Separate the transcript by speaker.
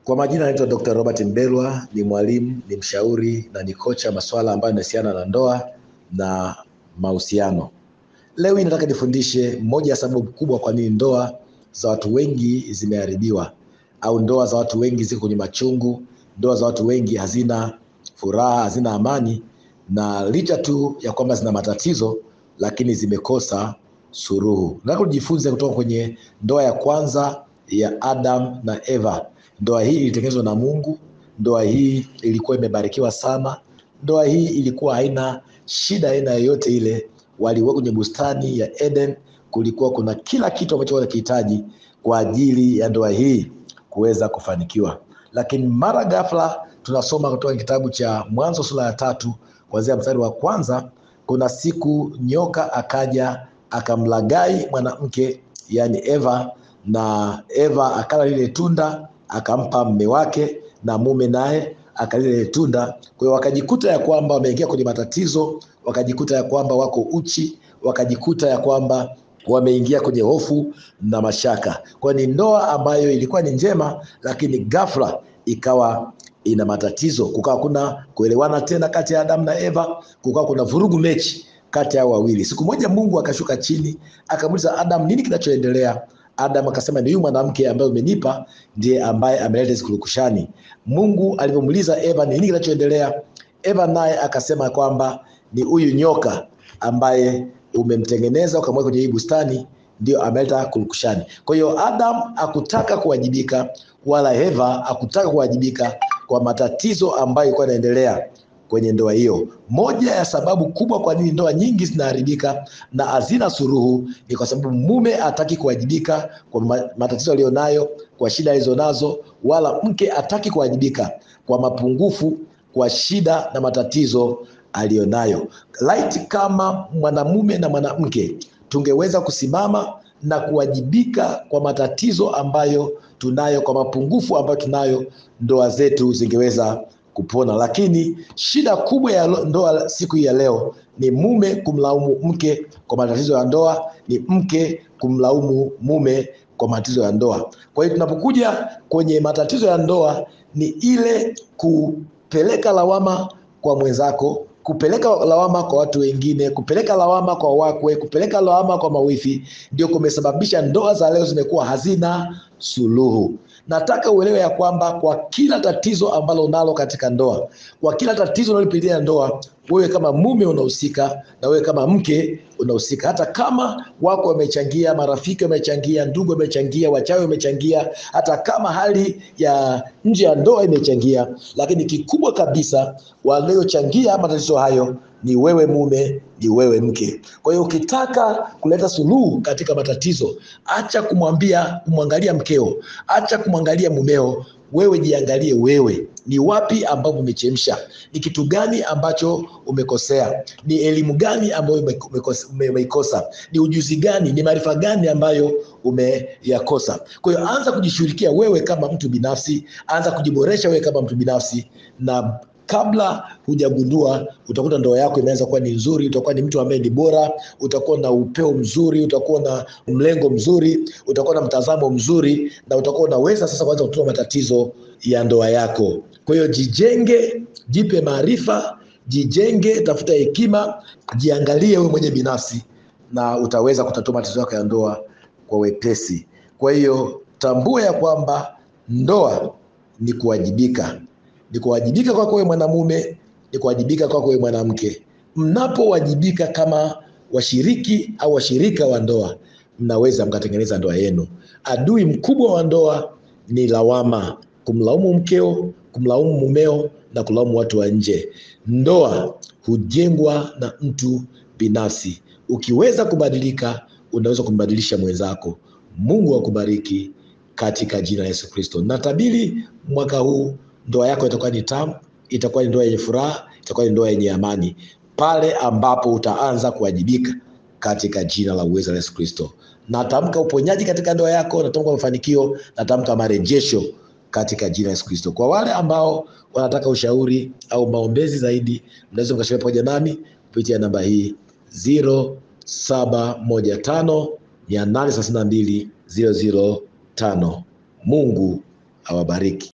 Speaker 1: Kwa majina naitwa Dr. Robert Mbelwa, ni mwalimu, ni mshauri na ni kocha masuala ambayo yanahusiana na ndoa na mahusiano. Leo hii nataka nifundishe moja ya sababu kubwa kwa nini ndoa za watu wengi zimeharibiwa au ndoa za watu wengi ziko kwenye machungu, ndoa za watu wengi hazina furaha, hazina amani na licha tu ya kwamba zina matatizo lakini zimekosa suruhu. Nataka tujifunze kutoka kwenye ndoa ya kwanza ya Adam na Eva. Ndoa hii ilitengenezwa na Mungu. Ndoa hii ilikuwa imebarikiwa sana. Ndoa hii ilikuwa haina shida aina yoyote ile. Waliweka kwenye bustani ya Eden, kulikuwa kuna kila kitu ambacho wanakihitaji kwa ajili ya ndoa hii kuweza kufanikiwa. Lakini mara ghafla tunasoma kutoka kitabu cha Mwanzo sura ya tatu kuanzia mstari wa kwanza, kuna siku nyoka akaja akamlagai mwanamke yani Eva, na Eva akala lile tunda akampa mme wake, na mume naye akalile lile tunda. Kwa hiyo wakajikuta ya kwamba wameingia kwenye matatizo, wakajikuta ya kwamba wako uchi, wakajikuta ya kwamba wameingia kwenye hofu na mashaka. Kwa hiyo ni ndoa ambayo ilikuwa ni njema, lakini ghafla ikawa ina matatizo, kukawa kuna kuelewana tena kati ya Adamu na Eva, kukawa kuna vurugu mechi kati yao wawili. Siku moja Mungu akashuka chini akamuuliza Adam, nini kinachoendelea? Adam akasema ni huyu mwanamke ambaye umenipa ndiye ambaye ameleta hizo kurukushani. Mungu alivyomuuliza Eva ni nini kinachoendelea, Eva naye akasema kwamba ni huyu nyoka ambaye umemtengeneza ukamweka kwenye hii bustani ndio ameleta kurukushani. Kwa hiyo Adam hakutaka kuwajibika wala Eva hakutaka kuwajibika kwa matatizo ambayo ilikuwa yanaendelea kwenye ndoa hiyo. Moja ya sababu kubwa kwa nini ndoa nyingi zinaharibika na hazina suruhu ni kwa sababu mume hataki kuwajibika kwa matatizo aliyonayo, kwa shida alizonazo, wala mke hataki kuwajibika kwa mapungufu, kwa shida na matatizo aliyonayo. Laiti kama mwanamume na mwanamke tungeweza kusimama na kuwajibika kwa matatizo ambayo tunayo, kwa mapungufu ambayo tunayo, ndoa zetu zingeweza kupona. Lakini shida kubwa ya ndoa siku hii ya leo ni mume kumlaumu mke kwa matatizo ya ndoa, ni mke kumlaumu mume kwa matatizo ya ndoa. Kwa hiyo tunapokuja kwenye matatizo ya ndoa, ni ile kupeleka lawama kwa mwenzako kupeleka lawama kwa watu wengine, kupeleka lawama kwa wakwe, kupeleka lawama kwa mawifi, ndio kumesababisha ndoa za leo zimekuwa hazina suluhu. Nataka uelewe ya kwamba kwa kila tatizo ambalo unalo katika ndoa, kwa kila tatizo unalopitia ndoa, wewe kama mume unahusika na wewe kama mke unahusika. Hata kama wako wamechangia, marafiki wamechangia, ndugu wamechangia, wachawi wamechangia, hata kama hali ya nje ya ndoa imechangia, lakini kikubwa kabisa waliochangia matatizo hayo ni wewe mume, ni wewe mke. Kwa hiyo ukitaka kuleta suluhu katika matatizo, acha kumwambia kumwangalia mkeo, acha kumwangalia mumeo, wewe jiangalie wewe, ni wapi ambapo umechemsha, ni kitu gani ambacho umekosea, ni elimu gani ambayo umeikosa, ni ujuzi gani, ni maarifa gani ambayo umeyakosa. Kwa hiyo anza kujishughulikia wewe kama mtu binafsi, anza kujiboresha wewe kama mtu binafsi na kabla hujagundua utakuta ndoa yako imeanza kuwa ni nzuri, utakuwa ni mtu ambaye ni bora, utakuwa na upeo mzuri, utakuwa na mlengo mzuri, utakuwa na mtazamo mzuri, na utakuwa unaweza sasa kuanza kutoa matatizo ya ndoa yako. Kwa hiyo jijenge, jipe maarifa, jijenge, tafuta hekima, jiangalie wewe mwenye binafsi, na utaweza kutatua matatizo yako ya ndoa kwa wepesi. Kwa hiyo tambua ya kwamba ndoa ni kuwajibika ni kuwajibika kwako wewe mwanamume, ni kuwajibika kwako wewe mwanamke. Mnapowajibika kama washiriki au washirika wa ndoa, mnaweza mkatengeneza ndoa yenu. Adui mkubwa wa ndoa ni lawama, kumlaumu mkeo, kumlaumu mumeo na kulaumu watu wa nje. Ndoa hujengwa na mtu binafsi. Ukiweza kubadilika, unaweza kumbadilisha mwenzako. Mungu akubariki katika jina la Yesu Kristo. Natabiri mwaka huu ndoa yako itakuwa ni tamu, itakuwa ni ndoa yenye furaha, itakuwa ni ndoa yenye amani, pale ambapo utaanza kuwajibika katika jina la uweza la Yesu Kristo. Natamka uponyaji katika ndoa yako, natamka mafanikio, natamka marejesho katika jina la Yesu Kristo. Kwa wale ambao wanataka ushauri au maombezi zaidi, mnaweza mkashiriki pamoja nami kupitia namba hii 0715 832 005. Mungu awabariki.